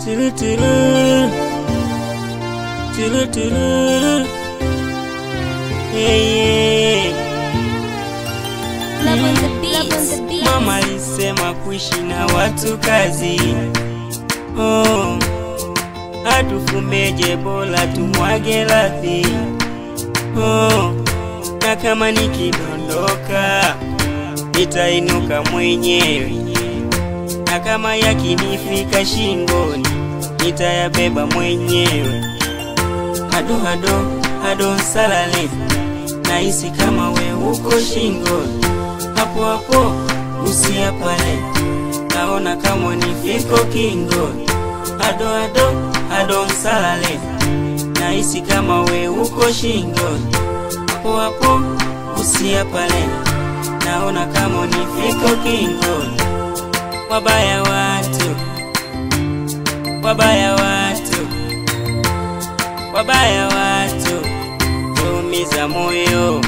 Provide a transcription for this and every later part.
Tulu tulu. Tulu tulu. Yeah, yeah. Love on the beat. Love on the beat. Mama alisema kuishi na watu kazi. Oh, hatufumeje bora tumwage radhi. Oh, na kama nikidondoka nitainuka mwenyewe, na kama yakinifika shingoni nitayabeba mwenyewe. Hado hado hado nsalale, nahisi kama we uko shingoni, hapo hapo usia pale, naona kama nifiko kingoni. Hado hado hado nsalale, nahisi kama we uko shingoni, hapo hapo usia pale, naona kama nifiko kingoni. Wabaya watu, wabaya watu, wabaya watu, tuumiza moyo.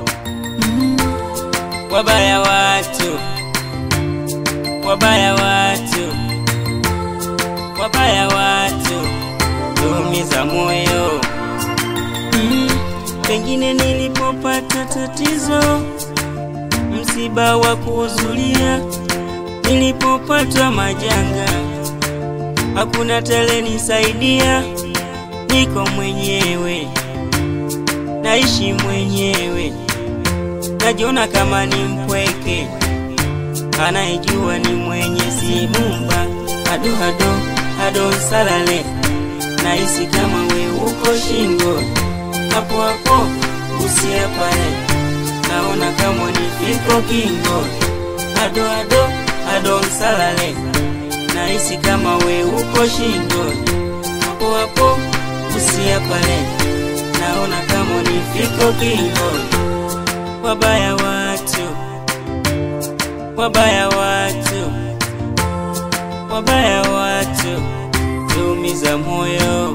Wabaya watu, wabaya watu, wabaya watu, tuumiza moyo. Mm, Pengine nilipopata tatizo, msiba wa kuhuzulia, nilipopata majanga, hakuna tele nisaidia, niko mwenyewe, naishi mwenyewe, najiona kama ni mpweke, anayejua ni mwenye simumba, hado hado hado nsalale, nahisi kama we uko shingo, hapo hapo usia pale, naona kama nifiko kingo, hado hado hado nsalale, nahisi kama we uko shingo, hapo hapo usia pale, naona kama nifiko kingo. Wabaya watu, wabaya watu, wabaya watu, tuumiza moyo.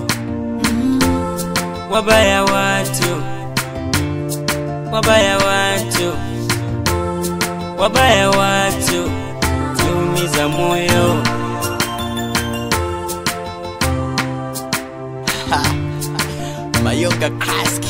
Wabaya watu, wabaya watu, wabaya watu, tuumiza moyo. Mayoka Kraski